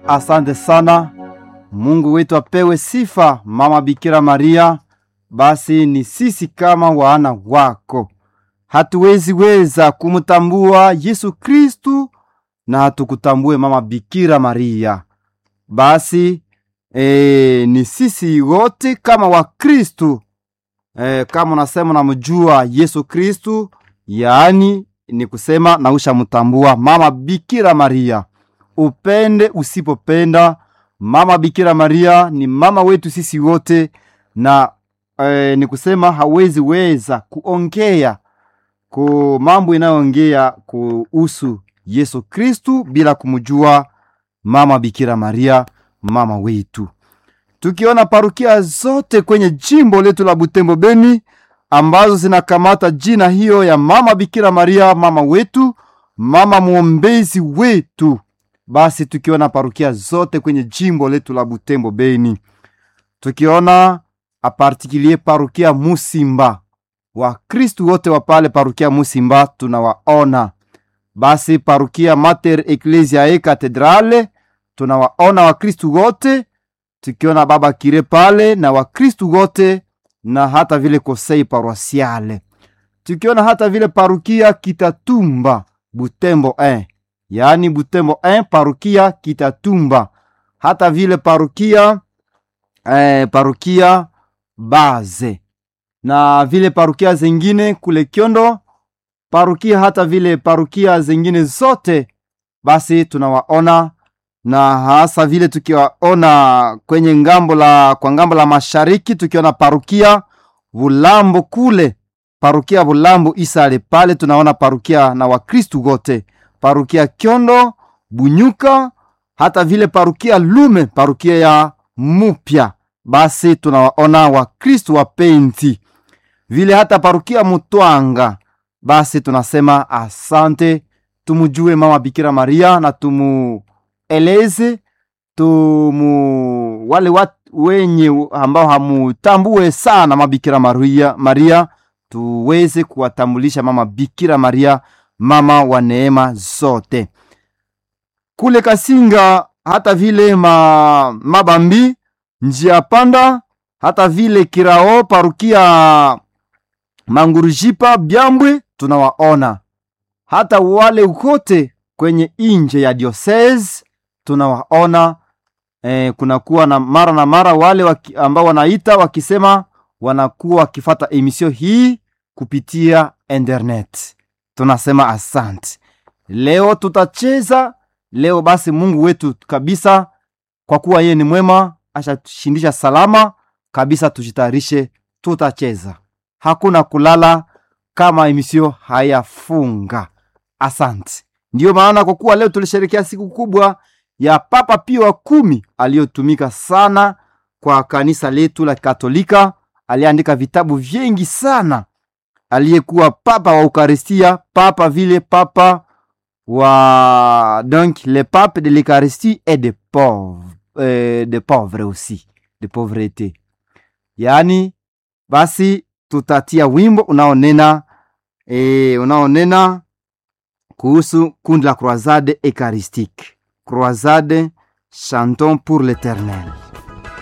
Asante sana. Mungu wetu apewe sifa, Mama Bikira Maria. Basi ni sisi kama wana wako hatuwezi weza kumtambua Yesu Kristu na hatukutambue Mama Bikira Maria. Basi e, ni sisi wote kama Wakristu e, kama unasema unamjua Yesu Kristu, yaani ni kusema na ushamtambua Mama Bikira Maria. Upende usipopenda, Mama Bikira Maria ni mama wetu sisi wote, na e, ni kusema hawezi weza kuongea ku mambo inayoongea kuhusu Yesu Kristu bila kumjua Mama Bikira Maria, mama wetu. Tukiona parukia zote kwenye jimbo letu la Butembo Beni ambazo zinakamata jina hiyo ya Mama Bikira Maria, mama wetu, mama mwombezi wetu, basi tukiona parukia zote kwenye jimbo letu la Butembo Beni, tukiona apartikilie parukia Musimba, Wakristu wote wa pale parukia Musimba tunawaona. Basi parukia Mater Ecclesiae Cathedrale tunawaona Wakristu wote, tukiona baba kire pale na Wakristu wote na hata vile kosei paroisiale, tukiona hata vile parukia Kitatumba Butembo 1 yaani Butembo 1 parukia Kitatumba, hata vile parukia eh, parukia Baze na vile parukia zingine kule Kyondo, parukia hata vile parukia zingine zote, basi tunawaona na hasa vile tukiwaona kwenye ngambo la kwa ngambo la mashariki, tukiona parukia Bulambo kule, parukia Bulambo Isale pale tunaona parukia na Wakristu wote, parukia Kyondo, Bunyuka, hata vile parukia Lume, parukia ya Mupya, basi tunawaona Wakristu wapenzi vile hata parukia Mutwanga, basi tunasema asante, tumujue mama Bikira Maria na tumueleze tumu wale watu wenye ambao hamutambue sana mama Bikira Maria, Maria tuweze kuwatambulisha mama Bikira Maria, mama wa neema zote. Kule Kasinga hata vile ma, Mabambi njia panda hata vile Kirao parukia Mangurujipa Byambwe tunawaona, hata wale ukote kwenye inje ya diocese tunawaona. E, kunakuwa na mara na mara wale waki, ambao wanaita wakisema wanakuwa wakifata emisio hii kupitia internet. Tunasema asante. Leo tutacheza leo, basi Mungu wetu kabisa, kwa kuwa yeye ni mwema, ashatushindisha salama kabisa. Tujitayarishe, tutacheza hakuna kulala kama emisio hayafunga. Asante. Ndiyo maana kwa kuwa leo tulisherekea siku kubwa ya Papa Pio wa kumi aliyotumika sana kwa kanisa letu la Katolika, aliandika vitabu vingi sana, aliyekuwa papa wa Eukaristia, papa vile papa wa donc le pape de l'Eucharistie et de pauvres, euh, de pauvres aussi de pauvreté, yaani basi tutatia wimbo unaonena e, unaonena kuhusu kundi la Croisade Eucharistique, Croisade chantons pour l'Eternel.